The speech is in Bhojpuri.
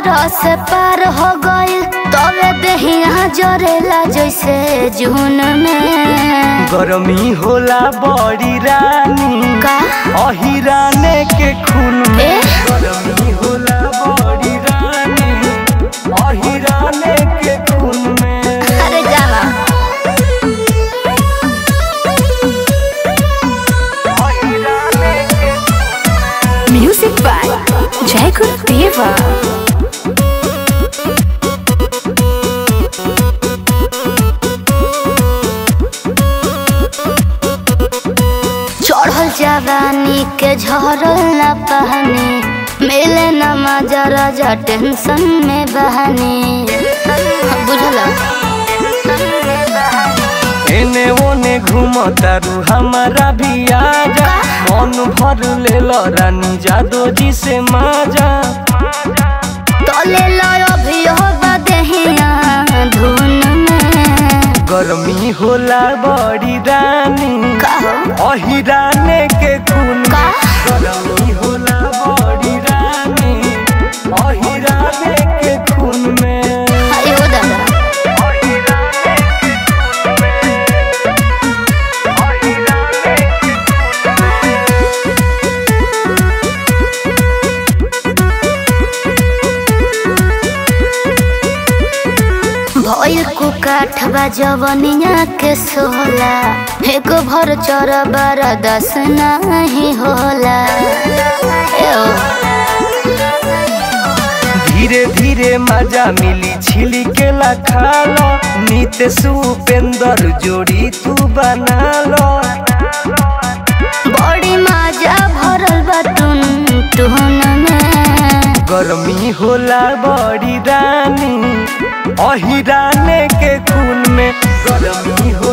रस पार हो गइल तबे देहिया जरेला जैसे जून में गरमी होला बड़ी रानी का अहिराने के खून में ए? गरमी होला बड़ी रानी अहिराने के खून में अरे जाना अहिराने के म्यूजिक बाय जय गुरुदेवा चढ़ल जवानी के झरल न पहनी मिले न मजा राजा टेंशन में बहनी बुझल एने ओने घूमतारू हमारा भी आजा मन भर ले रानी जादो जी से माजा तले लो भी हो बदहिया धुन में गरमी होला बड़ी रानी कहो अहिराने के खून का? में गरमी होला बड़ी रानी अहिराने के खून में अरे हो दादा अहिराने के खून में अहिराने के खून में भइल कुकाठवा जवनिया के सोला एक भर चर बारा दस नहीं होला ए ओ, धीरे धीरे मजा मिली छिली के खालो नित सुपेंदर जोड़ी तू बना लो बड़ी मजा भरल बा टुन टुन में गर्मी होला बड़ी रानी अहिराने के खून में गर्मी होला